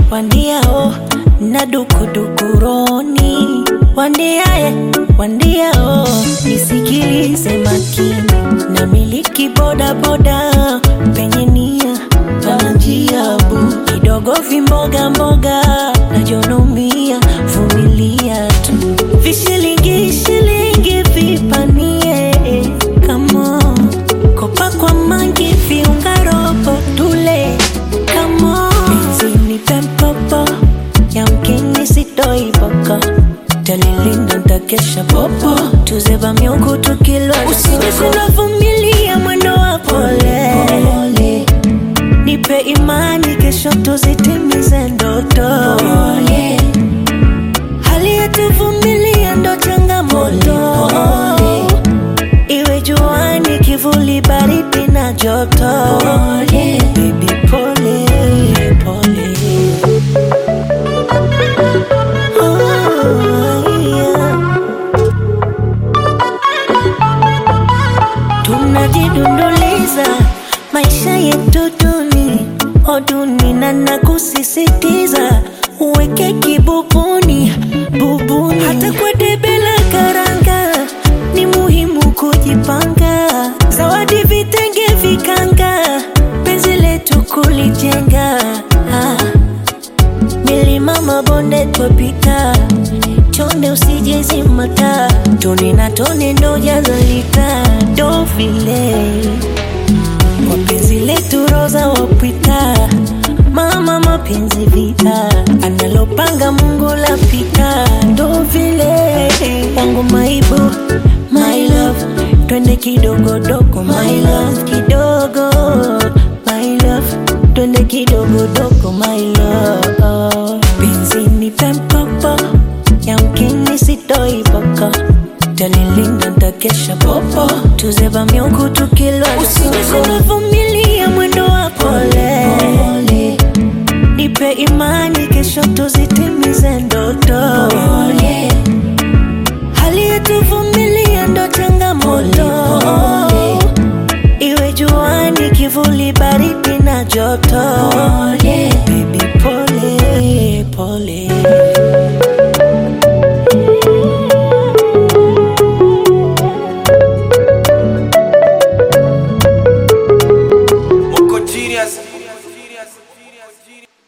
wandiao na dukudukuroni wandiaye wandiao nisikilize makini na miliki bodaboda penye nia pana njia bu kidogo vimboga mboga najonomia vumilia tu vishilingi shilingi vipanie kamo kopa kwa mangi viunga robo tule kamo benzini pempopo yamkini sitoiboko talilinda ntakesha popo tuzeba miungu tukilwa usijekunavumilia mwendo wa pole nipe imani kesho tuzitimize ndoto hali yetuvumilia ndo changamoto iwe juani kivuli baridi na joto Baby, pole pole Oh, yeah. tunajidunduliza maisha yetu duni oduni na nakusisitiza uweke kibubuni bubuni hata kwa debe la karanga ni muhimu kujipanga zawadi vitenge vikanga penzi letu kulijenga ah. milima mabonde twapita chonde usijezimata tone na tone ndo jazalika ndo vile wapenzi letu roza wapita mama mapenzi vita analopanga mungu lapita ndo vile wangu maibu my love twende kidogodogo my love kidogo my love twende kidogodogo my love benzini pempopo yamkini sitoiboko talilinda ntakesha popo tuzeba miungu tukilwa usijekunavumilia mwendo wa pole nipe imani kesho tuzitimize ndoto hali yetuvumilia ndo changamoto iwe juani kivuli baridi na joto Baby, pole pole Moko genius.